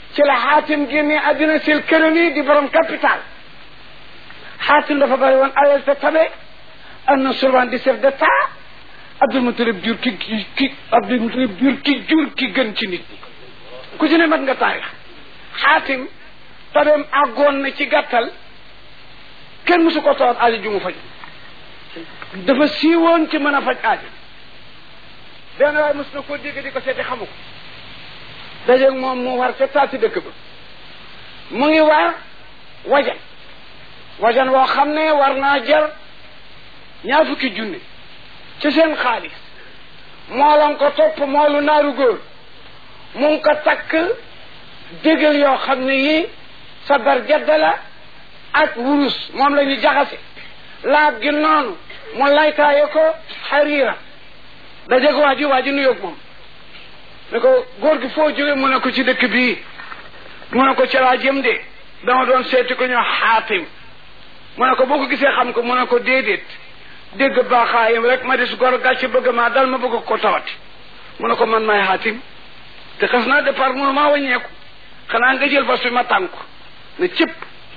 ci la xaatim génne addina sil kërëmi di borom capital xaatim dafa bari woon alal te tabe am na souvent di chef d'état Abdul Mutalib jur ki ki ki Abdul Mutalib jur ki jur ki gën ci nit ñi ku ci ne mat nga taarix xaatim tabeem àggoon na ci gàttal kenn mësu ko tawat aajo ju mu faj dafa siiwoon ci mën a faj aajo benn waaye mës na koo dégg di ko seeti xamu ko dajeeg moom mu war ca taati dëkk ba mu ngi war wajan wajan woo xam ne war naa jar ñaar fukki junne ci seen xaalis moolan ko topp moolu naaru góor mu ngi ko takk dégal yoo xam ne yi sa bar jadda la ak wurus moom la ñu jaxase laab gi noonu mu laytaaye ko xariira dajeeg waa ji waa ji nuyoog moom ne ko góor gi foo jóge mu ne ko ci dëkk bii mu ne ko ci laa jëm de dama doon seeti ko ñoo xaatim mu ne ko boo ko gisee xam ko mu ne ko déedéet dégg baaxaayam rek ma des gor gàcce bëgg maa dal ma bëgg ko tawati mu ne ko man maay xaatim te xas naa départ mënu maa wàññeeku xanaa nga jël fas bi ma tànku ne cëpp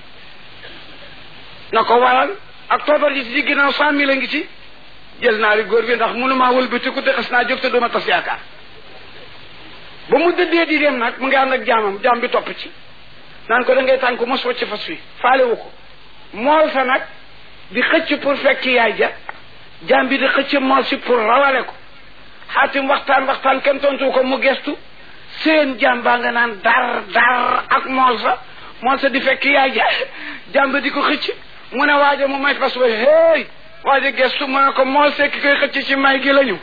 na ko waral ak toobar ji ci ginnaaw cent mille a ngi ci jël naari góor bi ndax mënu maa wëlbatiku te xas naa jóg te duma tas yaakaar ba mu dëddee di dem nag mu ngi ànd ak jaamam jaam bi topp ci naan ko da ngay tànku mos wacc fas fi faale wu ko mool sa nag di xëcc pour fekk yaay ja jaam bi di xëcc mool si pour rawale ko xaatim waxtaan waxtaan kenn tontu ko mu gestu seen jaam baa nga naan dar dar ak mool sa mool sa di fekk yaay ja jaam bi di ko xëcc mu ne waaja mu may fas wa hey waaja gestu mu ne ko mool sekki koy xëcc ci may gi lañu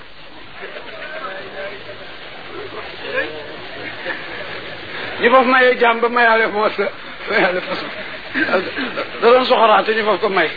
ñu foofu mayee jaam ba mayaale mool sa mayaale fas da doon soxoraate ñu foofu ko may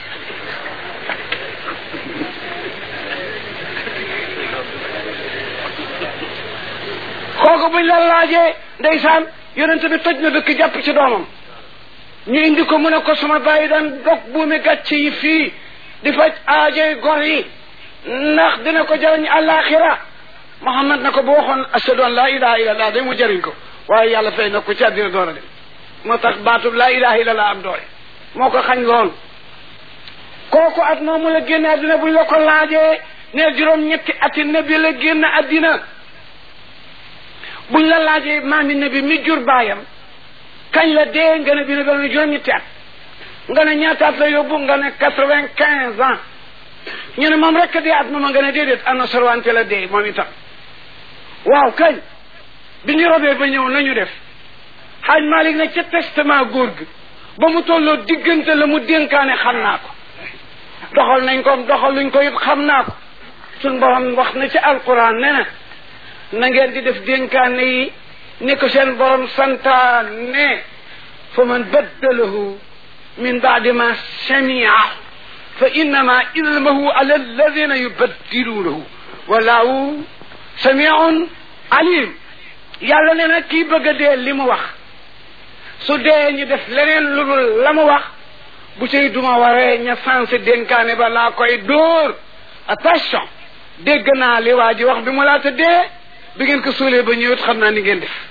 kooku buñ la laajee ndeysaan yonente bi toj na dëkk jàpp ci doomam ñu indi ko mu ne ko sama bàyyi daan dog buumi gàcce yi fii di faj aajoy gor yi ndax dina ko jariñ àllaaxira Muhammad na ko bu waxoon ashadu an laa ilaha illa allah day mu jariñ ko waaye yàlla fay na ko ci àddina door a dem moo tax baatub laa ilaha illa allah am doole moo ko xañ lool kooku at moomu la génn àddina buñ la ko laajee ne juróom ñetti ati nabi la génn àddina buñ la laajee maami nabi mi jur baayam kañ la dee nga ne bi ne doon juróom ñetti at nga ne ñaata at la yóbbu nga ne quatre vingt quinze ans ñu ne moom rek dee at moom nga ne déedéet ana sorwante la dee moom itam waaw kañ bi ñu robee ba ñëw nañu def xaaj Malik ne ca testament góor gi ba mu tolloo diggante la mu dénkaane xam naa ko doxal nañ ko doxal luñ ko it xam naa ko suñ borom wax na ci alquran ne na na ngeen di def dénkaane yi ni ko seen borom santaane fa man baddalahu min baadi ma samia fa innama ilmahu ala alladina yubaddiluunahu wallahu samiun alim yàlla ne na kii bëgg a dee li mu wax su dee ñu def leneen lu dul la mu wax bu cay duma waree ña sensé dénkaane ba laa koy dóor attention dégg naa li waa ji wax bi mu laata dee bi ngeen ko suulee ba ñëwit xam naa ni ngeen def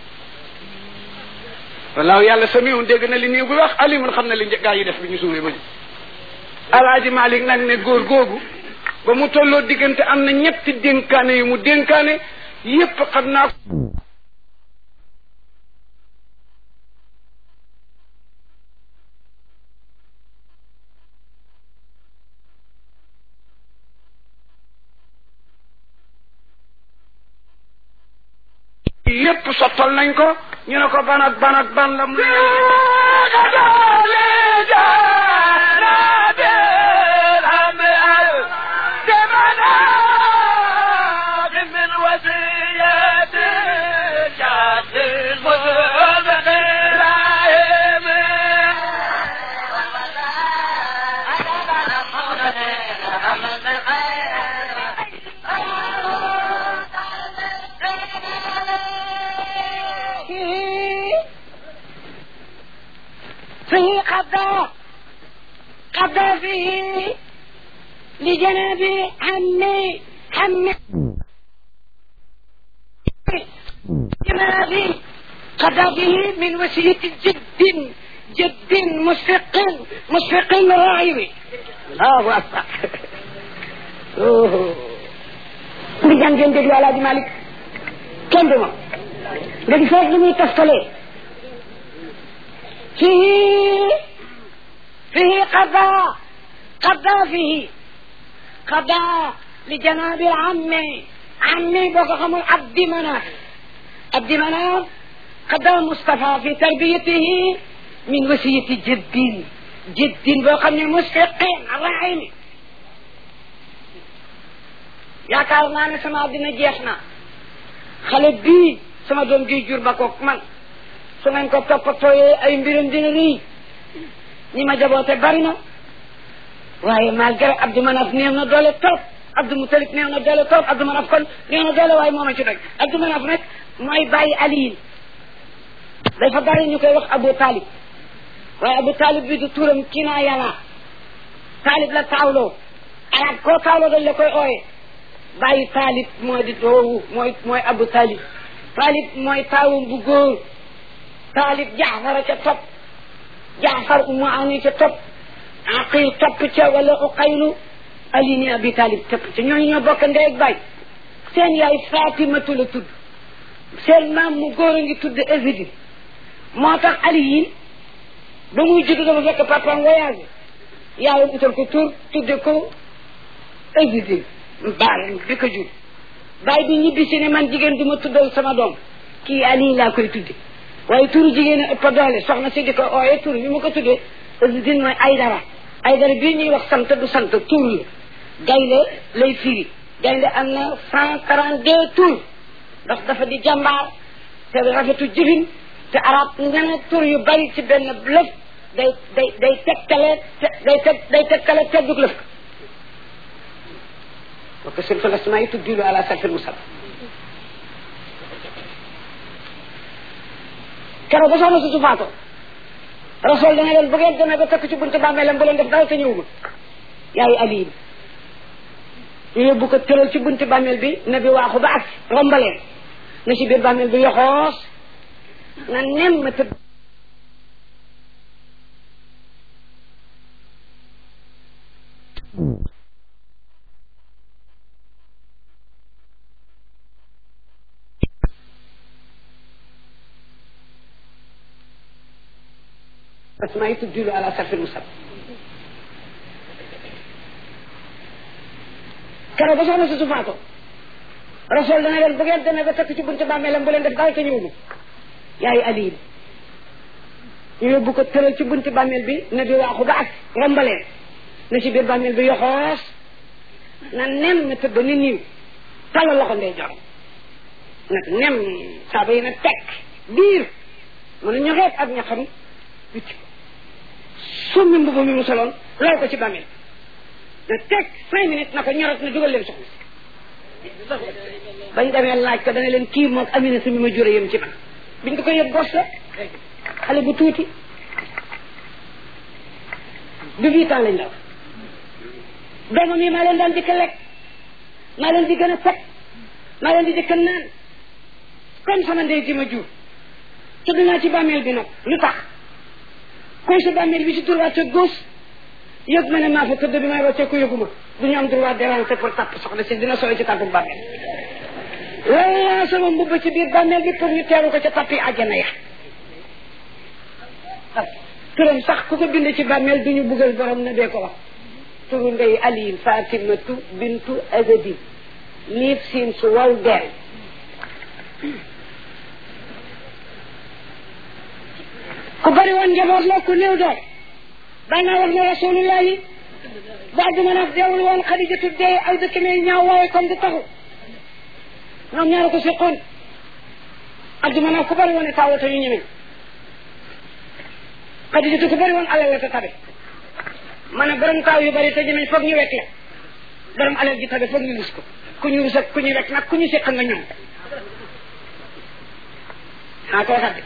walaaw yàlla samiun dégg na li nii bu wax alimun xam na li gaa yi def bi ñu suulee ba ñu alaaji Malik nag ne góor googu ba mu tolloo diggante am na ñetti dénkaane yu mu dénkaane yépp xam naa yépp sottal nañ ko ñu ne ko ban ak ban ak ban la mu فيه قضاء قضى فيه لجناب عمي عمي جنابي قضى به من وسيلة جد جد مشفق مشفق راعي الله أكبر ndi jàng ngeen déglu alaaji malik kenn du moom nga di feeg li muy toftalee fii fii qada qada fii qada li janabi ammi ammi boo ko xamul abdi manaf abdi manaf qada Mustafa fi tarbiyatihi min wasiyati jaddin jaddin boo xam ne musfiqin rahimi yaakaar naa ne sama àddina jeex na xale bii sama doom gi jur ba koog man su ngeen ko toppatooyee ay mbiram dina nii ñi ma jaboote bari na waaye malgré Abdou Manaf néew na doole trop Abdou Moutalib néew na doole trop Abdou Manaf kon néew na doole waaye moo ma ci doy Abdou Manaf nag mooy bàyyi Aliyin dafa bari ñu koy wax Abou Talib waaye Abou Talib bi du turam kii naa yàlla Talib la taawloo arab koo taawloo dañ la koy ooye bàyyi taalib mooy di doowu mooy mooy abu taalib taalib mooy taawum bu góor taalib jaafara ca topp jaafar umu ani ca topp aqil topp ca wala uqaylu ali ni abi taalib topp ca ñooñu ñoo bokk ndey ak baay seen yaay fatimatu la tudd seen maam mu góor a ngi tudd Ézédi moo tax ali yi ba muy judd dafa fekk papaam voyage yaayam utal ko tur tudde ko Ézédi baal bi ko jur baay bi ñibbi si ne man jigéen du ma tuddal sama doom kii Ali laa koy tudde waaye turu jigéen a ëpp doole soxna si di ko ooye tur bi mu ko tuddee Azidine mooy Aydara Aydara bii ñuy wax sant du sant tur la gaynde lay firi gaynde am na cent quarante deux tur ndax dafa di jàmbaar te rafetu jëfin te arab nga ne tur yu bari ci benn lëf day day day tegtale day teg day tegtale teddug lëf وكسر في الاسماء تدل على سلف المصحف kero ba soxna su faatoo rasul dana leen bu ngeen demee ba takk ci buntu bàmmeelam bu leen def dara te ñëwul yaay aliin ñu yóbbu ko tëral ci buntu bàmmeel bi na bi waaxu ba ak rombaleen na ci biir bàmmeel bi yoxoos na nem ma tëdd الأسماء تدل على سلف المصحف kero ba soxna si su faatoo rasul dana leen bu ngeen demee ba takk ci buntu bàmmeelam bu leen def dara te ñëwul yaay aliin ñu yóbbu ko tëral ci buntu bàmmeel bi na bi waaxu ba ak rombaleen na ci biir bàmmeel bi yoxoos na nem na tëdd ni niiw tala loxo ndey jox nag nem saaba yi na tekk biir mën a ñoxeet ak ñaxam witti summi mbubu mi mu soloon lool ko ci bàmmeel na teg cinq minutes na ko ñorot na dugal leen soxna si bañ demee laaj ko dana leen kii moog amina si mi ma jure yëm ci man biñ ko ko yëg gos la xale bu tuuti du huit ans lañ la wax doomam yi maa leen daan dikk lekk maa leen di gën a set maa leen di dikk naan comme sama ndey ji ma jur tudd naa ci bàmmeel bi nag lu tax koy sa bàmmeel bi ci droite gauche yëg ma ne maa fa tëdd bi may wàccee ko yëguma du ñu am droit déranger pour tàpp soxna si dina sooy ci tàppu bàmmeel laa sama mbubb ci biir bàmmeel bi pour ñu teeru ko ca tappi àjjana ya turam sax ku ko bind ci bàmmeel du ñu buggal borom na dee ko wax turu ndey aliin fatimatu bintu azadi liif siin su waw deel ku bari woon njaboot la ku néew doole daan naa wax ne rasulullah yi ba du mën a deewul woon xadijatu dee ay dëkk mee ñaaw waaye comme di taxu ñoom ñaara ko seqoon abdu mën a ku bari woon ne taawata ñu ñemee xadijatu ku bari woon alal la te tabe ma ne borom taaw yu bari te ñemee foog ñu wekk la borom alal ji tabe foog ñu rus ko ku ñu rus ak ku ñu wekk nag ku ñu seq nga ñoom xaa ko waxat de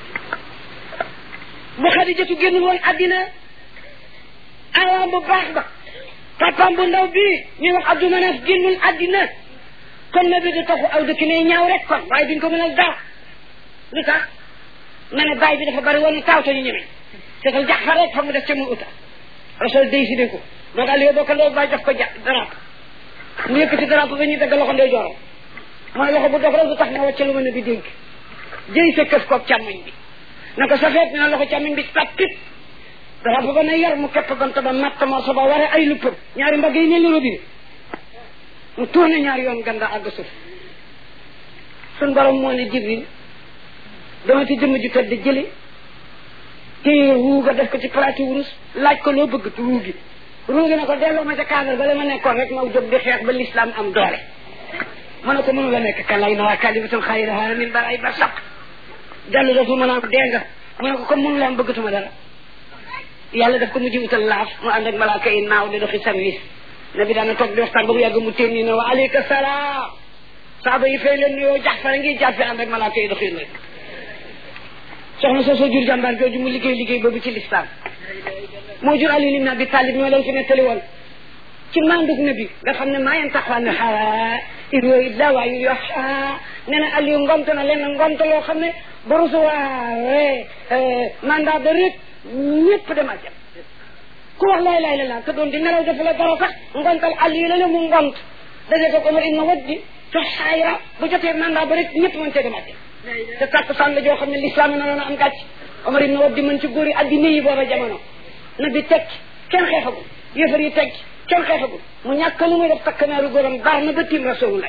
bu xadijatu génn woon àddina awaam bu baax ba papaam bu ndaw bii ñuy wax abdou manaf génnul àddina kon na bi du taxu aw dëkk ne ñaaw rek kon waaye duñ ko mënal dara lu tax ma ne bàyyi bi dafa bari woon taaw te ñu ñeme seetal jaxfar rek fa mu def ca mu uta rasul décidé ko donc Aliou boo ko ndey bàyyi daf ko ja drapeau mu yëkkati drapeau ba ñuy dagg loxo ndey jooram mooy loxo bu dox rek du tax ma wàcce lu ma ne bi dénk jëy sa këf koog càmmoñ bi na ko sa feet na loxo càmmoñ bi tapit drapeau ba na yar mu kepp gant ba matt moo sa ba waree ay luppam ñaari mbagg yi ne li robine mu tourné ñaari yoon ganda àgg suuf suñ borom moo ne jibril dama ci jëmm ju tedd jële téye ruuga def ko ci palaati wurus laaj ko loo bëgg ruu gi ruu gi ne ko delloo ma ca cadre ba la ma nekkoon rek ma jóg di xeex ba l'islam am doole mu ne ko mënu la nekk kan lay na waa kalimatul xayraha min bar ay bar saq dellu dafa mën a am dee nga mu ne ko comme mënu la am bëggatuma dara yàlla daf ko mujj utal laaf mu ànd ak malaaka yi naaw di doxi service nabi daana toog di waxtaan ba mu yàgg mu téen nii ne wa aleyka salaam saaba yi fay leen nuyoo jax fara ngi jàppe ànd ak malaaka yi doxi leen soxna soo soo jur jàmbaar jooju mu liggéey liggéey boobu ci lislaam moo jur Ali ibn Abi Talib ñoo leen fi nettali woon ci mandug nabi nga xam ne maa yantiqu ani l-hawaa in huwa illaa wahyun yuuhaa nee na Aliou ngomte na leen ngomte loo xam ne ba recevoir mandat de rek ñëpp dem àjjana ku wax laa ilaaha illallaah te doon di nelaw dafa la dara sax ngontal Aliou la ne mu ngont daje ko Omar ibn Waddi te xaayra bu jotee mandat ba rek ñëpp mën cee dem àjjana te tàkk sànn la joo xam ne lislaam yi na am gàcc Omar ibn Waddi mën ci góor yi addina yi booba jamono na bi teg kenn xeexagul yëfar yi teg kenn xeexagul mu ñàkk lu muy def takkanaaru góoram baax na ba tiim rasulullah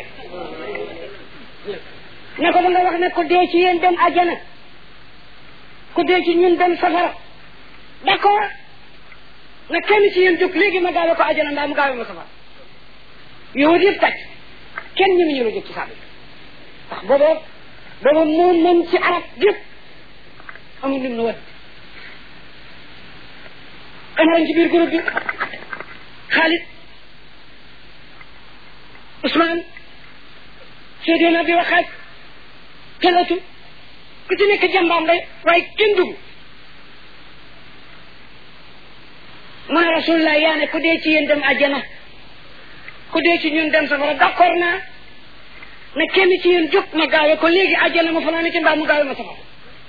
ne ko da nga wax ne ku dee ci yéen dem àjjana ku dee ci ñun dem safara d'accord na kenn ci yéen jóg léegi ma gaawe ko àjjana mbaa mu gaawe ma safara yow yëpp tàcc kenn ñi mu ñu la jóg ci saabi ndax booba booba moo mën ci arab yëpp amul lim na wat Omar ci biir groupe bi Khalid Ousmane Seydina bi waxaat Talatu ku ci nekk jàmbaam lay waaye kenn dugg mu ne rasulullah yaa ne ku dee ci yéen dem àjjana ku dee ci ñun dem safara d'accord naa ne kenn ci yéen jóg ma gaawe ko léegi àjjana ma fanaa ne ci mbaa mu gaawe ma safara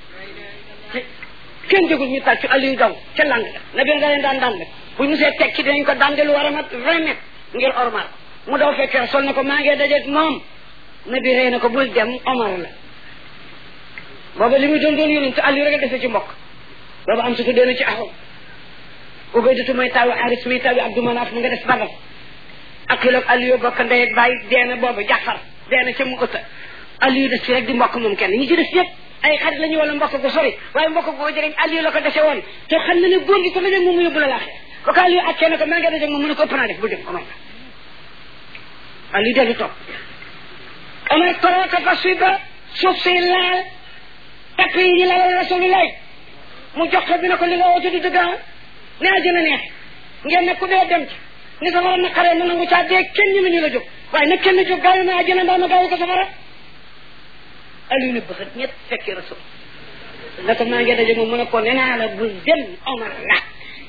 kenn jógul ñu tàccu Aliou daw ca lang la na bi nga leen daan daan bu ñu see tekki dinañ ko daan lu war a mat vingt mètres ngir ormal mu daw fekkee sol na ko maa ngi dajeeg moom na bi rey na ko bul dem Omar la booba li muy doon doon yonent Aliou rek a dese ci mbokk booba am sutu deena ci axam Ubaydatu mooy taawu Aris muy taawu Abdou Manaf mu nga des Badar ak kiloog Aliou bokk ndey ak bàyyi deena booba Jaxfar deena ca mu ëtta Aliou des fi rek di mbokk moom kenn ñi ci des yëpp ay xarit la ñu wala mbokk gu sori waaye mbokk gu jëriñ Aliou la ko dese woon te xam na ne góor gi ko dajeeg moom mu yóbbu la laaxee ba ko Aliou accee ne ko maa ngi dajeeg moom mu ne ko ëpp naa def bu dem Omar la Aliou dellu toog Omar toroo ko fas wi ba suuf si laal tapp yi ñu lalal Rasulullah mu jox ko bi ne ko li nga woote du dëgg ne àjjana neex ngeen ne ku dee dem ci ni safara naqaree na nangu caa dee kenn ñu ñu la jóg waaye nag kenn jóg gaaw na àjjana mbaa ma gaaw ko safara Aliou ne bëxët ñett fekkee rasul la ko maa ngi daje moom mu ne ko nee naa la bul dem Omar la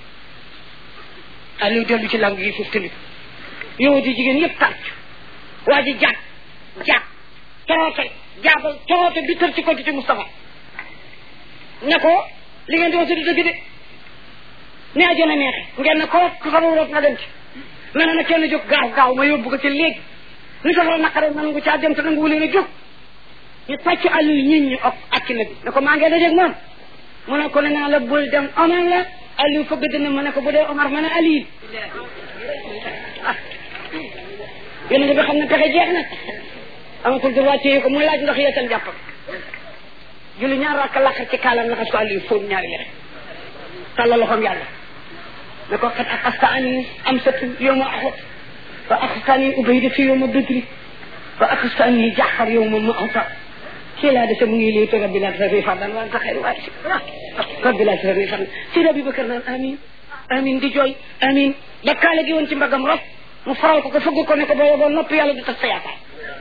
Aliou dellu ci langue yi foofu tamit yow di jigéen yëpp tànc waa ji jàpp jàpp toroote jaabal toroote bi tër ci konti ci Moustapha ne ko li ngeen di wax du dëgg de ne àjjana neexe ngeen ne ko ku sama wóor na dem ci nee na kenn jóg gaaw gaaw ma yóbbu ko ci léegi ni safara naqare na nangu caa dem te nangu leen a jóg ñu tàcc Aliou ñit ñi ok ak na bi ne ko maa ngi dajeeg moom mu ne ko ne naa la bul dem Omar la Aliou fëgg dina mu ne ko bu dee Omar ma ne Aliou ah yéen bi xam ne pexe jeex na amatul droit téye ko mu laaj ndox yeesal jàppam julli ñaar rakk laqar ci kaalam laxas ko Aliou fóon ñaari lexe tàllal loxoom yàlla ne ko xat aqasta ani am satu yow ma axut wa aqasta ani ubayda fi yow ma badri wa aqasta ani jaxar yow ma maata kii laa dese mu ngi lii te rabbi laa tasarni fardan wa anta xayru waasi rabbi laa tasarni fardan si rabbi bakar naan amin amin di jooy amin ba kaale gi woon ci mbagam rof mu faral ko ko fëgg ko ne ko boo boo noppi yàlla du tas sa yaakaar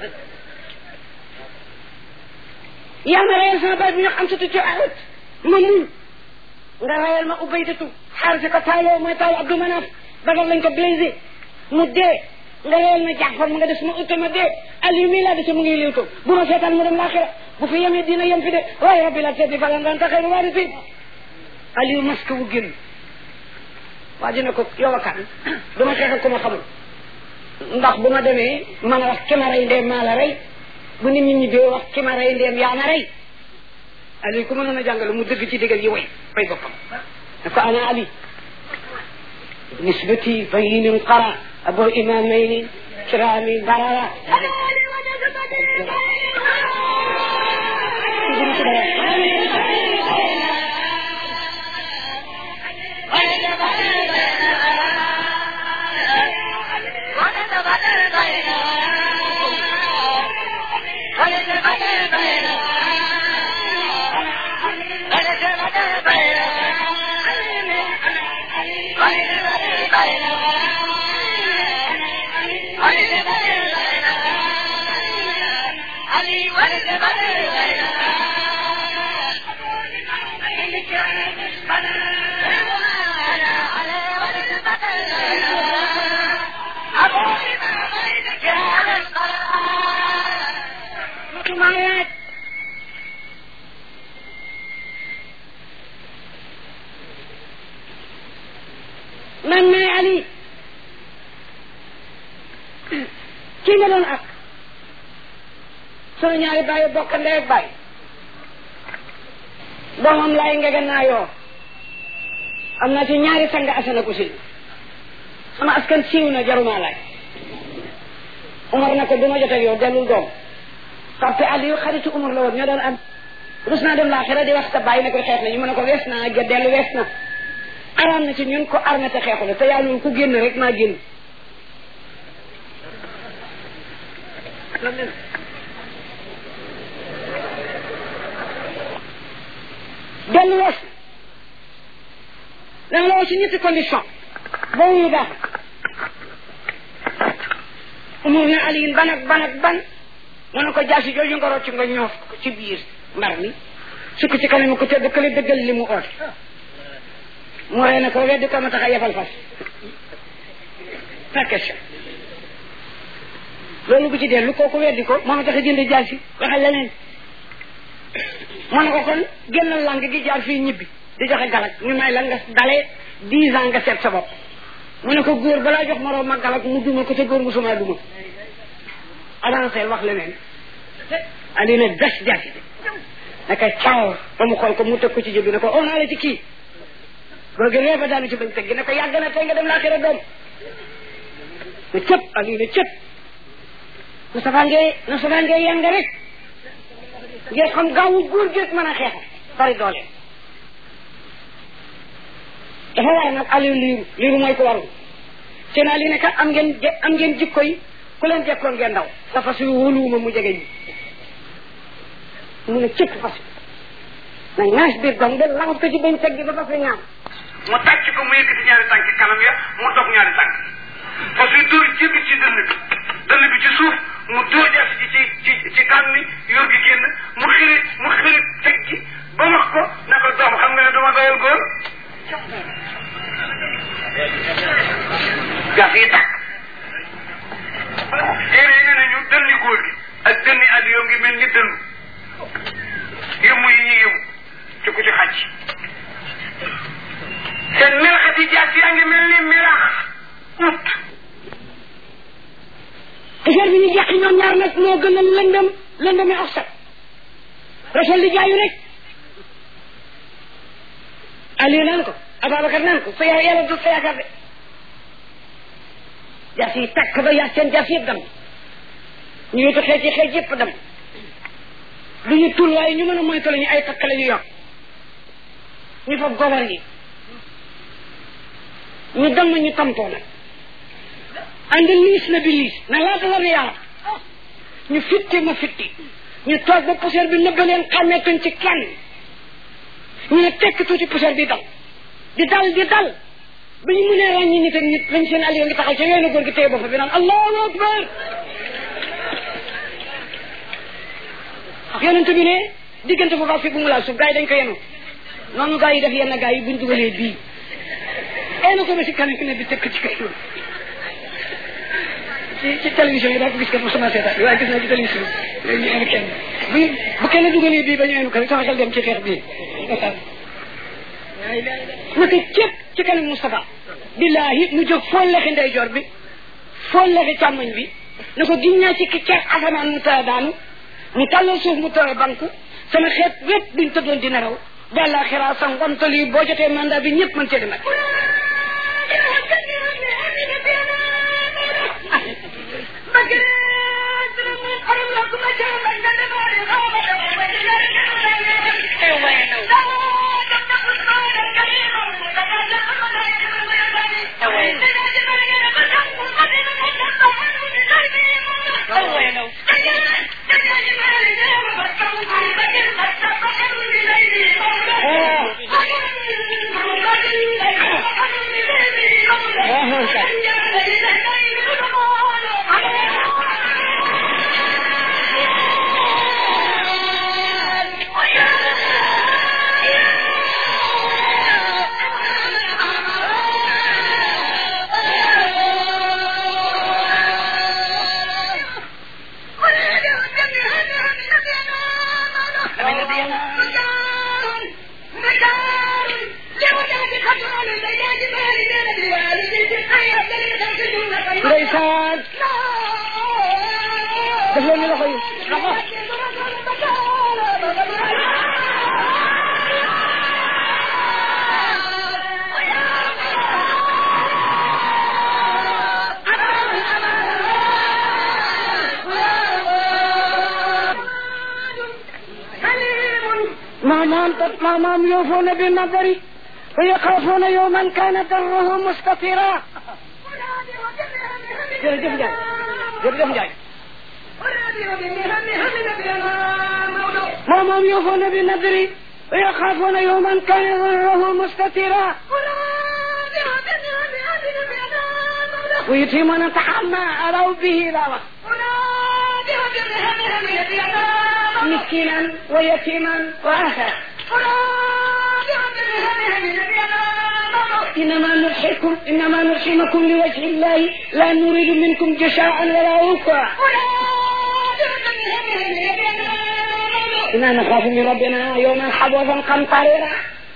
yaa ma reyal sama baay bi ñu am satu ci ahut ma muñ nga reyal ma ubaydatu xaar si ko taaloo mooy taalu Abdou Manaf bagal lañ ko blessé mu dee nga reyal ma Jaafar mu nga des ma utta ma dee Aliou mii laa dese mu ngi liw to bu ma seetaan mu dem laaxira bu fi yemee dina yem fi de waaye rabbi la teddi falan daan taxee lu waari si Aliou masque wu génn waa dina ko yow a kan duma xeex ak ku ma xamul ndax bu ma demee man a wax ki ma rey ndeem maa la rey bu nit ñi ñibbee wax ki ma rey ndeem yaa ma rey Ali ku mënoon a jàngale mu dëgg ci digal yi way fay boppam ne ko ana Ali nisbati bayinin qara abo imamayni kirami barara man maay Ali kii nga doon ak sunu ñaari bàyyi bokk ndey ak bàyyi doomam laay ngege naa yoo am naa ci ñaari sang asana ko si sama askan siiw na jaruma laaj Umar na ko du ma jot ak yow dellul doom parce que Aliou xaritu Umar la woon ñoo doon am rus naa dem laaxira di wax sa bàyyi ne ko xeex na ñu mën a ko wees naa ga dellu wees na araam na ci ñun ko armé te xeexu la te yàlla ñun ku génn rek maa génn dellu wees na danga la wax ci ñetti condition boobu ñu baax umur ne aliyin ban ak ban ak ban mu ne ko jaasi jooju nga rocc nga ñoof ko ci biir mbar mi sukk ci kanam ko tedd kële dëggal li mu oote mu rey na ko weddi ko ma tax a yefal fas pas question loolu bu ci dellu kooku weddi ko moo ma tax a jënd jaasi waxal leneen mu ne ko kon génnal lang gi jaar fii ñibbi di joxe galak ñu may la nga dalee dix ans nga seet sa bopp mu ne ko góor balaa jox moroom ma galak mu duma ko te góor musuma duma avancé wax leneen ali ne das jaasi bi naka caaw ba mu xool ko mu teg ko ci jëbi ne ko on la ci kii góor gi ree ba daanu ci bañ teg gi ne ko yàgg na tey nga dem laa xira doom ne cëpp ali ne cëpp Moustapha ngay Moustapha ngay yanga rek ngeen xam gaawu góor gi rek mën a xeexa bari doole dafa war nag Aliou liiru liiru mooy ko warul seen Ali ne kat am ngeen am ngeen jikko yi ku leen jekkoon ngeen daw sa fas yu wóoluwuma mu jege ñi mu ne cëpp fas na naas biir dong de langat ko ci bañ teg gi ba fas wi ñaam mu tàcc ko mu yëkkati ñaari tànk kanam ya mu dog ñaari tànk parce que dóor jébbi ci dënn bi dënn bi ci suuf mu dóor jaas ci ci ci ci kan mi yor gi génn mu xiri mu xiri teg gi ba wax ko ne ko doom xam nga ne duma doyal góor gas yi tàkk téere yi ne nañu dënni góor gi ak dënni Aliou ngi mel ni dënnu yëmu yi ñuy yëmu ci ku ci xàcc seen melaxati jaas yaa ngi mel ni melax ut affaire bi ñu jàq ñoom ñaar nag moo gën a lëndëm lëndëmi oxsat rasul di jaayu rek Aliou naan ko Ababacar naan ko sa yaa yàlla du sa yaakaar de jaas yi tàkk ba yaa seen jaas yëpp dem ñu wetu xeej yi xeej yëpp dem du ñu tul waaye ñu mën a moytu la ñu ay takk la ñu yor ñu fab gobar yi ñu dem ñu tampoo nag ànd liis na bi liis na laata la ne yàlla ñu fitti ma fitti ñu toog ba poussière bi nëbba leen xàmmeetuñ ci kenn ñu ne tekk tuuti poussière bi dal di dal di dal ba ñu mënee ràññi nit ak nit lañ seen Aliou ngi taxaw ca yoonu góor gi téye bopp bi naan allahu akbar yonent bi ne diggante bu baax fi bu mu laal suuf gars yi dañ ko yenu noonu gars yi def yenn gars yi buñ dugalee bii eena ko ba si kanam ne bi tëkk ci kay ci ci télévision yi daa ko gis kat sama seetaan waaye gis naa ci télévision léegi ñu indi kenn bu bu kenn dugalee bii ba ñu indi ko rek sama xel dem ci xeex bii naka cëpp ci kanam Moustapha billahi mu jóg fool lexi ndeyjoor bi fool lexi càmmoñ bi na ko giñ naa ci ki ceex asamaan mu tëra daanu mu tàllal suuf mu tëra bank sama xeet wépp duñ tëddoon di nelaw bàlla xiraa sa ngontal yi boo jotee mandat bi ñëpp mën cee demat ndeysaan def leen ni loxo yi loxo maamaam maamaam yoofuuna bi nadari wa yaxaafuuna yowman kaana darruhu mustatira jërëjëf Ndiaye jërëjëf Ndiaye maamaam yoofuuna bi nadari wa yaxaafuuna yowman kaana darruhu mustatira wa yutiimuuna taxamma alaw bihi laa wax miskinan wa yatiman wa axara إنما نضحكم إنما نطعمكم لوجه الله لا نريد منكم جزاء ولا وفاء إنا نخاف من ربنا يوما حبوسا قمطريرا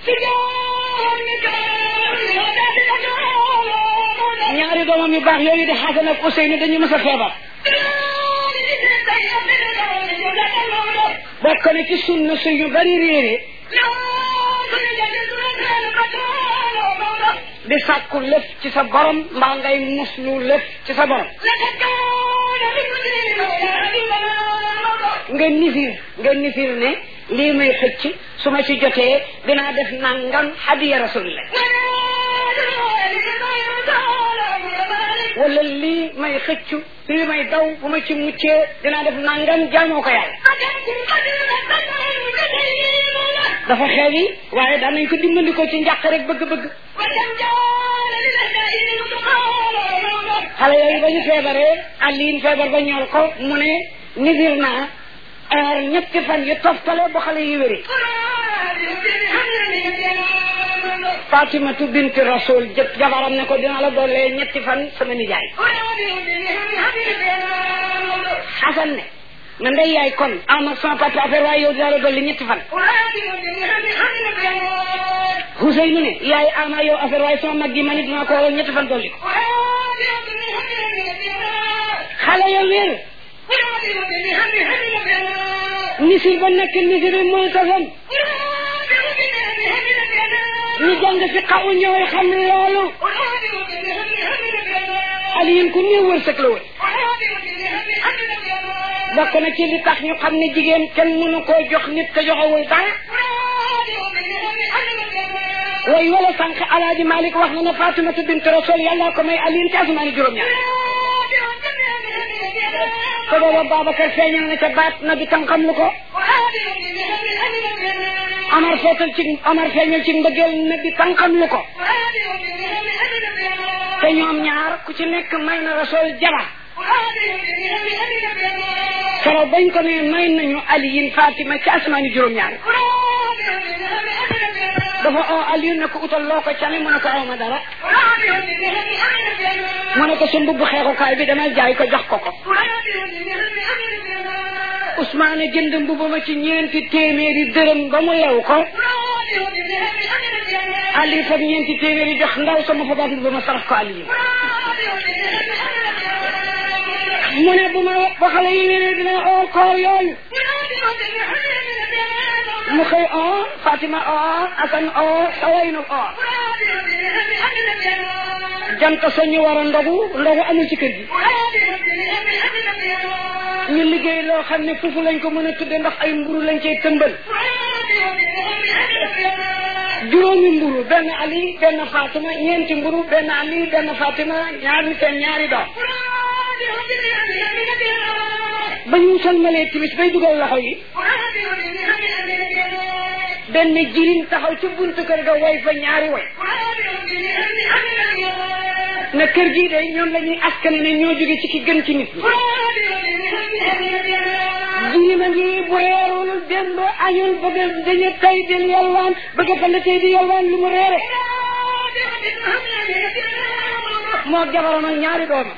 ñaari doomam yu baax yooyu di Xasan ak Ousseynou dañu mës a feebar bokk na ci sunna su yu bari réere di sàkku lëf ci sa borom mbaa ngay muslu lëf ci sa borom nga nifir nga nifir ne lii may xëcc su ma ci jotee dinaa def nangam hadiya rasulillah wala lii may xëccu lii may daw bu ma ci muccee dinaa def nangam jaamoo ko yàlla dafa xew yi waaye daan nañ ko dimbandikoo ci njàq rek bëgg-bëgg xale yooyu ba ñu feebaree Aliin feebar ba ñool ko mu ne nifir naa aar ñetti fan yu toftale ba xale yi wéri Fatimatu bint Rasul jëpp jabaram ne ko dina la dollee ñetti fan sama nijaay Xasan ne na ndey yaay kon am ak sama papa affaire waaye yow dina la dolli ñetti fan Huseynu ne yaay ama yow affaire waaye sama mag gi ma ne dina ko waral ñetti fan dolli ko xale ya wér misir ba nekk misir bi muy tasam ñu jàng fi xaw ñëwee xam loolu Aliyin ku néew wërsëg la woon bokk na ci li tax ñu xam ne jigéen kenn mënu koo jox nit te joxewul dara way wala sànq alaaji Malik wax na ne Fatimatu bint Rasul yàlla ko may Aliyin ci asamaani juróom-ñaar te booba Babacar feeñal na ca baat na bi tam xam lu ko Amar feetal ci Amar feeñal ci mbëggeel na bi tam xam lu ko te ñoom ñaar ku ci nekk may na Rasul jabar keroog bañ ko ne may nañu Aliyin Fatima ci asamaani juróom-ñaar dafa oo Aliou ne ko utal loo ko cane mu ne ko aw ma dara mu ne ko sa mbubb xeexukaay bi dama jaay ko jox ko ko Ousmane jënd mbubb ma ci ñeenti téeméeri dërëm ba mu lew ko Aliou fab ñeenti téeméeri jox ndaw sama fa baat mbubb ma sarax ko Aliou mu ne bu ma ba xale yi wéne dina oo koor yooyu mu xëy oo Fatima oo Asan oo Sawaynu oo jant sa ñu war a ndogu ndogu amul ci kër gi ñu liggéey loo xam ne fufu lañ ko mën a tudde ndax ay mburu lañ cay tëmbal juróomi mburu benn Ali benn Fatima ñeenti mburu benn Ali benn Fatima ñaari seen ñaari doom ba ñu salmalee timis bay dugal loxo yi benn jirim taxaw ci buntu kër ga way fa ñaari way na kër gii de ñoom la ñuy askan ne ñoo jóge ci ki gën ci nit ñi jirim a ngi bu reerul démb añul bëgg dañu tay del yalwaan bëgg fa la tey di yalwaan lu mu reere moo jabaram ak ñaari doomam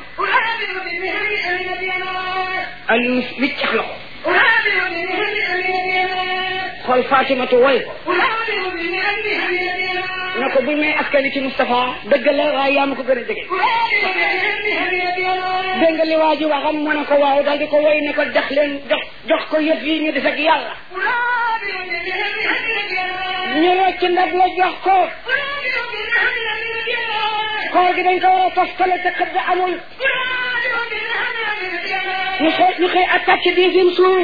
Aliou wiccax la ko xool Fatimatu woy ko na ko buñ may askani ci Moustapha dëgg la waaye yaa ma ko gën a jege dégg nga li waa ji waxam mu ne ko waaw daal di ko woy ne ko jox leen jox jox ko yëf yi ñu des ak yàlla ñu rocc ndab la jox ko koor gi dañ ko war a toftale te xëdd amul ñu xëy ñu xëy attaqué deuxième jour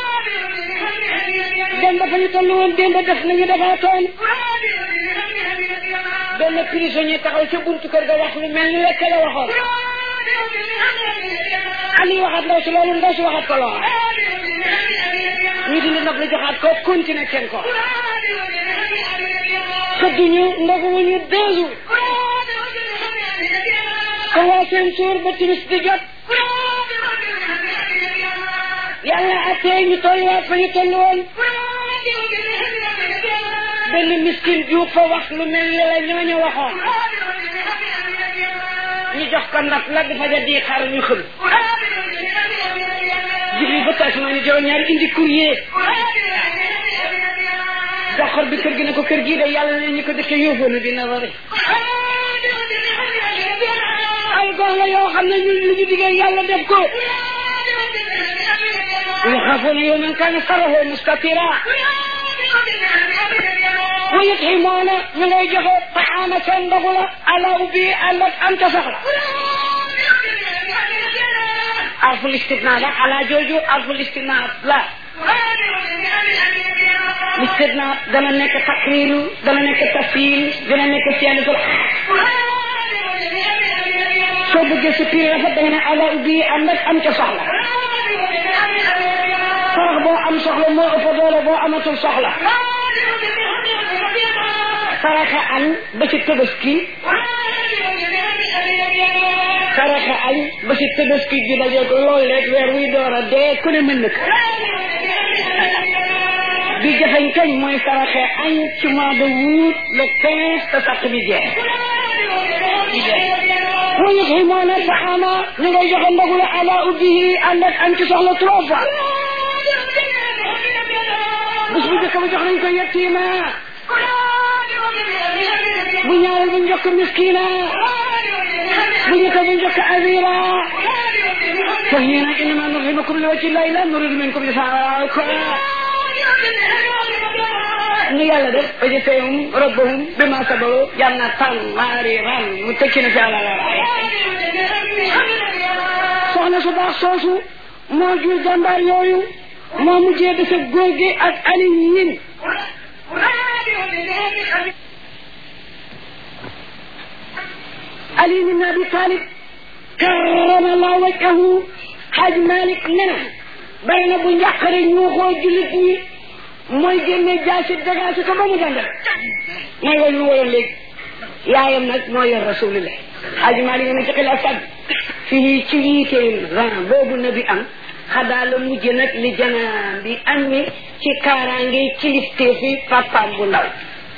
dem ba fa ñu toll woon démb def nañu defaatoon benn prisonnier taxaw ca buntu kër ga wax lu mel ni lekk la waxoon Ali waxaat ndaw si loolu ndaw si waxaat ko lool ñu dindi ndab la joxaat ko continuer seen ko xëdduñu ndoguwuñu deux jours ko waa seen suur ba timis di jot yàlla attee ñu tolluwaat fa ñu toll woon benn miskin juub fa wax lu mel ni la ñooñu waxoon ñu jox ko ndab la dafa ja di xaar ñu xëm jibril ba taas ma ni juróom ñaari indi courrier doxor bi kër gi ne ko kër gii de yàlla ne ñu ko dëkkee yóbboona dina wari ay gox la yoo xam ne ñu lu ñu diggee yàlla def ko يخافون يوما كان شره مستطيرا ويطعمون من يجه طعامة بغلة على أبي ألت أنت صخرة ألف الاستثناء لا على جوجو ألف الاستثناء لا الاستثناء دنا نك تقرير دنا نك تفصيل دنا نك سيانة soo bëggee sa pire rafet da nga ne ala ubbi ànd ak am ca soxla sarax boo am soxla moo ëpp doole boo amatul soxla saraxa añ ba ci tëbaski saraxa añ ba ci tëbaski gi daje ko loolu leeg weer wuy door a dee ku ne mën na ko bi jafeñ kañ mooy saraxe añ ci mois de août le quinze te sàq bi jeex wa yut'imuna ta'ama ñu ngay joxe ndogu la ala ubbihi ànd ak am ci soxla trois fois bés bu njëkk ba jox nañ ko yettiima bu ñaareel bu njëkk miskina bu njëkk bu njëkk azira fa hiina innama nut'imukum li wajhi llahi la nuridu minkum jazaan nu yàlla def ba jëfeehum rabbahum bima sabaru jannatan mariran mu tekki na fi àlla la soxna su baax soosu moo jur jàmbaar yooyu moo mujjee def ak góor gi ak ali ñin ali bin abi talib karrama allah wajhahu xaaj malik nena bari na bu njàqare ñu xoo jullit ñi mooy génne jaasi dagaasi ko ba mu jàndal mooy woy lu woyoon léegi yaayam nag moo yor rasulillah xaaji maa li nga ci xila sag fii ci yiiteem ran boobu na bi am xadaa la mujj nag li janaan bi am mi ci kaaraange kilifteefi papaam bu ndaw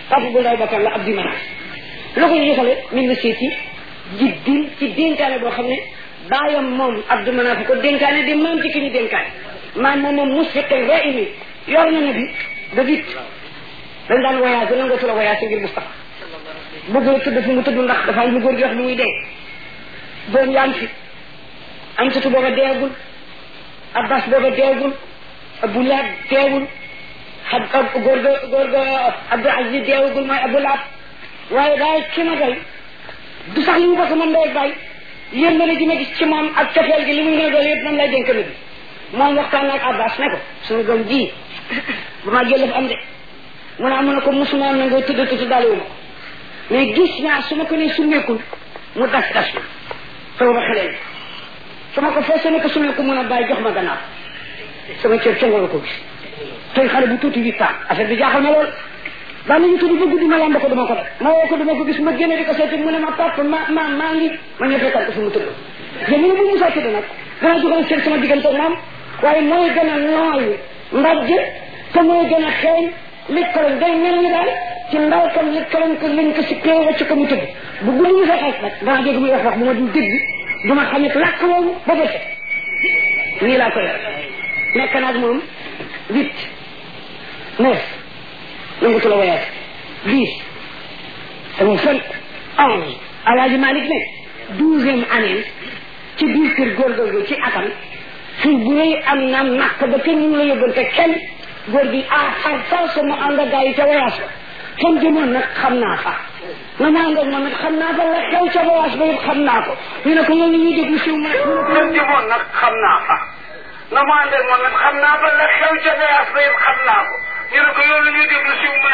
papa bu ndaw bakkan la Abdi Manaf lu ko yëkkale min na seeti jiddil ci dénkaane boo xam ne baayam moom Abdi Manaf ko dénkaane di maam ci ki ñu dénkaane maam moom moom musfiqin raimi yor na ne bi ba vit dañ daan voyage nangoo tula voyage ngir Moustapha bëgg la tëdd fi mu tëdd ndax dafa am lu góor gi wax lu muy dee doom yaa ngi fi am satu booba deegul abbas booba deegul abu laab deewul ab ab góor ga góor ga abdou aziz deewagul mooy abu laab waaye daal ki ma doy du sax li mu bokk man ndey bay yéen ma ne gi ma gis ci moom ak cofeel gi li muy gën a doon yëpp man lay dénk na bi moom waxtaan naag abbas ne ko suñu doom ji bu ma jël am de mu ne amu ne ko musuma na nga tëdd tëdd daal ma mais gis naa su ma ko nee summeekul mu das das ma sama ba xeleel su ma ko feesee ne ko summeeku mun a bàyyi jox ma gannaaw sama cër ca nga ko gis tey xale bu tuuti huit ans affaire bi jaaxal ma lool daan nañu tudd ba guddi ma lamb ko dama ko def ma woo ko dama ko gis ma génne di ko seeti mu ne ma papa ma ma maa ngi ma ñëw fekkal ko fu mu tëdd te mu ne bu musaa tëdd nag danaa joxoon cër sama diggante moom waaye mooy gën a nooy mbajj te mooy gën a xeeñ likkaloñ day mel ni daal ci ndaw kam likkaloñ ko lañ ko si kee wacc ko mu tëdd bu guddi mu fay xeex nag danaa dégg muy wax wax bu ma dul dégg du ma xam it làkk woowu ba ba set nii laa ko yor nekk naag moom huit neuf nangu tula voyage dix amul fen onze alaaji Malick ne douzième année ci biir kër góorgóorlu ci atam fii bu rëy am na nàkk ba kenn ñu la yóbbante kenn góor gi ah xar far sama ànd ak gars yi ca voyage ba fan jëmoon nag xam naa fa na ma ànd ak moom nag xam naa fa la xew ca voyage ba yëpp xam naa ko ñu ne ko loolu ñuy déglu siw ma fan jëmoon nag xam naa fa na ma ànd ak moom nag xam naa fa la xew ca voyage ba yëpp xam naa ko ñu ne ko loolu ñuy déglu siw ma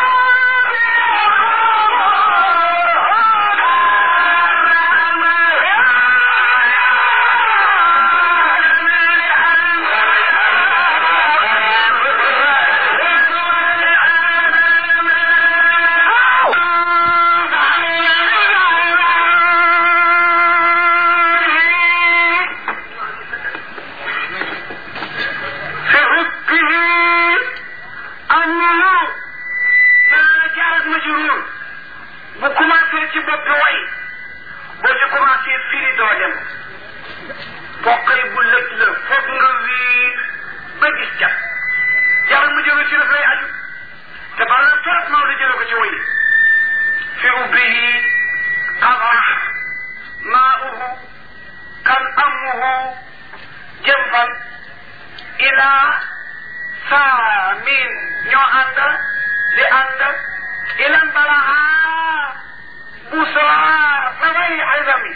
bu commencé ci bopp way boo ci commencé firi doo dem bokkay bu lëj la foog nga wiir ba gis ca jaral mu jóge ci daf lay aju te bala na trop Maodo jële ko ci way fi ubbihi qadra maa'uhu kan amuhu jëmfan ila saamin ñoo ànd di ànd ilan balaha busra samay azami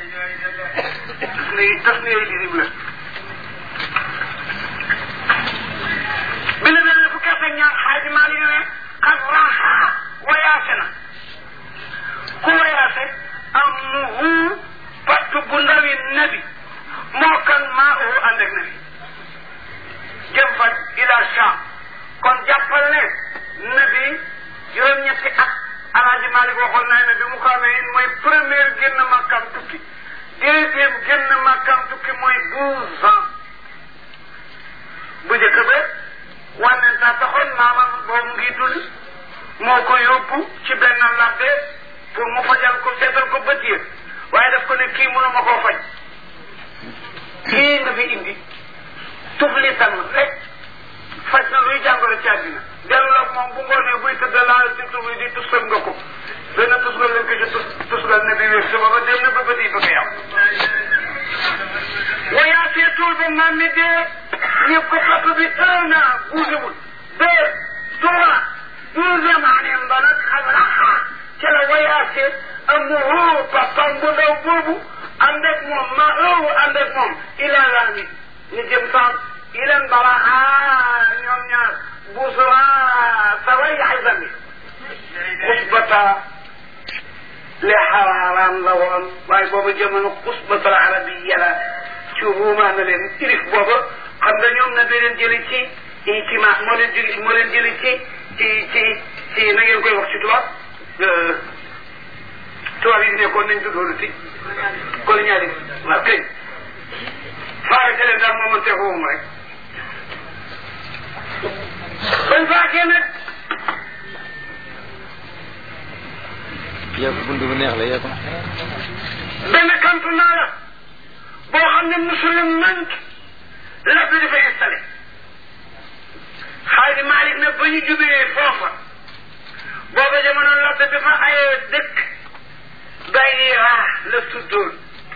tasniy tasniy lisible bi la mel ne fukki at ak ñaar xaaji maa li ne qad raha wayaase na ku wayaase amuhu patt bu ndawi nabi moo kan maa uhu ànd ak nabi jëm fan ila Sham kon jàppal ne nabi juróom-ñetti at alaaji Malik waxoon naa ne bi mu ko amee mooy première génn makkam tukki deuxième génn makkam tukki mooy douze ans bu njëkk ba wànneen saa taxoon maamam boobu ngi dund moo ko yóbbu ci benn labbe pour mu fajal ko seetal ko bët yëpp waaye daf ko ne kii mënuma koo faj kii nga fi indi tuflitan rek faj na luy jàngoro ci àddina dellu la moom bu ngoonee buy tëdd laal ci tubi di tusgal nga ko benn tusgal lañ ko ci tus tusgal ne bi wér suba ba dem na ba bët yi bëgg a yàqu wayaatee tuul ba maam mi dee ñëpp ko topp bi un an bougéwul deux trois douzième année ba nag xam raxa ca la wayaatee amuhu papam bu ndaw boobu ànd ak moom ma ëw ànd ak moom ila laami ñu jëm sax ilan baraha ñoom ñaar busra saway xisami xusbata li xaraaraam la woon waaye booba jamono xusbatal arabiya la ci ruumaa na leen irif booba xam nga ñoom na da leen jëli ci ci ma moo leen jëli moo leen jëli ci ci ci ci na ngeen koy wax ci tubaab tubaab yi nekkoon nañ tuddoolu ti colonialisme waaw kay faare te leen daal moo mën teekoowum rek bañ faakee nag yaa ko bunt bu neex la yaa ko benn campement la boo xam ne musulman manque la bi dafay installé xaaji Malick nag ba ñu jubee foofa booba jamono la bi dafa ayee dëkk Bayra la tuddoon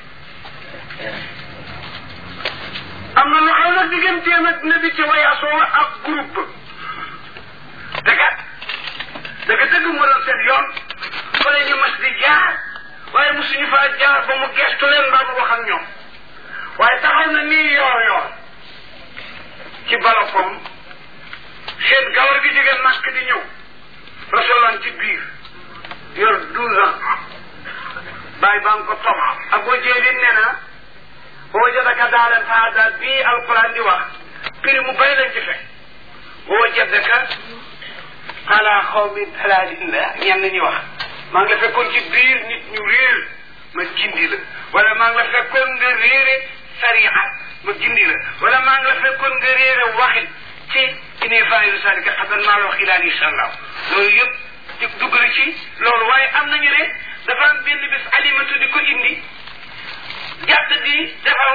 am na lu xaw na digganteem ak nabi ci wayaasoo ak groupe dëggat dëgg dëgg moo doon seen yoon fa la ñu mas di jaar waaye mosuñu faa jaar ba mu gestu leen mbaa mu wax ak ñoom waaye taxaw na nii yoor yoor ci balafom seen gawar gi jóge màkk di ñëw rasulaan ci biir yor douze ans bàyyi baa ngi ko topp ak boo jéelin nee na boo jotaka daalan faada bii alquran di wax prix mu bëri lañ ci fekk boo jotaka ala xaw mi dalalin la ñenn ñi wax maa ngi la fekkoon ci biir nit ñu réer ma gindi la wala maa ngi la fekkoon nga réere sariya ma gindi la wala maa ngi la fekkoon nga réere waxin ci ine faayilu salika xadan maa la wax ilaan insha allah loolu yëpp di dugg na ci loolu waaye am nañu ne dafa am benn bés alimatu di ko indi jàdd di defaw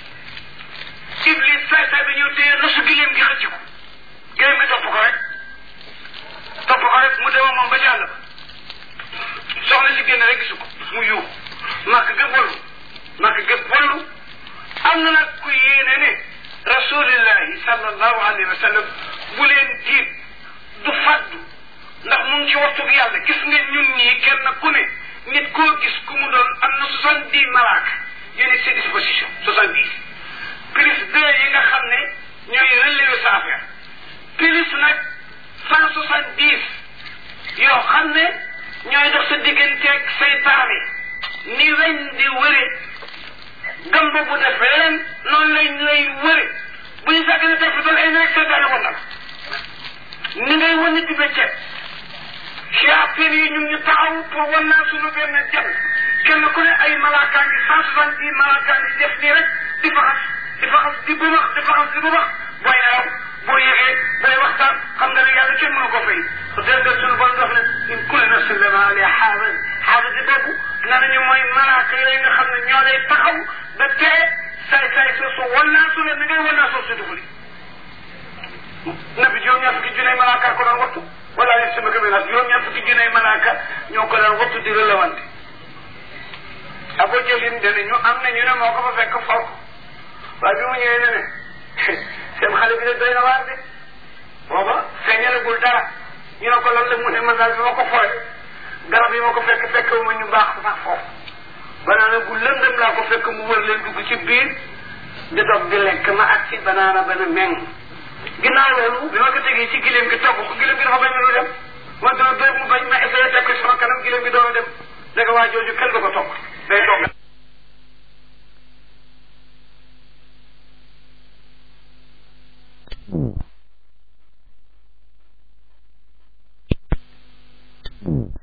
iblis saay saay bi ñëw téye nosu gileem gi xëcc ko gileem gi topp ko rek topp ko rek mu dema moom ba ci àll ba soxna si génn rek gisu ko mu yuux màkk gëpp wallu màkk gëpp wallu am na nag ku yéene ne rasulillahi sallallahu alayhi wa sallam bu leen tiit du faddu ndax mu ngi ci waxtu bi yàlla gis nga ñun ñii kenn ku ne nit koo gis ku mu doon am na soixante dix malaaka yéen seen disposition soixante dix plus deux yi nga xam ne ñooy relever sa affaire plus nag cent soixante dix yoo xam ne ñooy dox sa digganteeg seytaane ni weñ di wëre gamba bu def leen noonu lañ lay wëre bu ñu sàgg ne def dal ay rek seytaane wan na la ni ngay wan nit di bëccëg shayatin yi ñun ñu taxaw pour wan naa suñu benn jëm kenn ku ne ay malaakaan yi cent soixante dix malaakaan yi def nii rek di faxas di faxas di bumax di faxas di bumax booy naaw boo yëgee booy waxtaan xam nga ne yàlla kenn mënu ko fay déedéet suñu bon dox ne in kulli nafsin lama alayha xaafis xaafis di boobu na nañu mooy malaaka yooyu nga xam ne ñoo lay taxaw ba tee saay saay soosu wan naa su ne ni ngay wan naa soosu si duguli nabi juróom-ñaar fukki junne malaaka ko doon wattu wala yéen sama gëm nag juróom-ñaar fukki junne malaaka ñoo ko doon wattu di relawante abo jëlin dana ñu am na ñu ne moo ko fa fekk faw waaye bi mu ñëwee ne ne seen xale bi de doy na waar de booba feeñalagul dara ñu ne ko lan la mu ne man daal bi ma ko fooy garab yi ma ko fekk fekk ma ñu baax sax foofu banaana bu lëndëm laa ko fekk mu wër leen dugg ci biir di dog di lekk ma ak ci banaana ba ne meng ginnaaw loolu bi ma ko tegee ci gileem gi togg ko gileem gi dafa bañ lu dem ma dina dóor mu bañ ma essayé teg ko sama kanam gileem gi doon a dem dëgg waa jooju kenn du ko togg day togg Mm.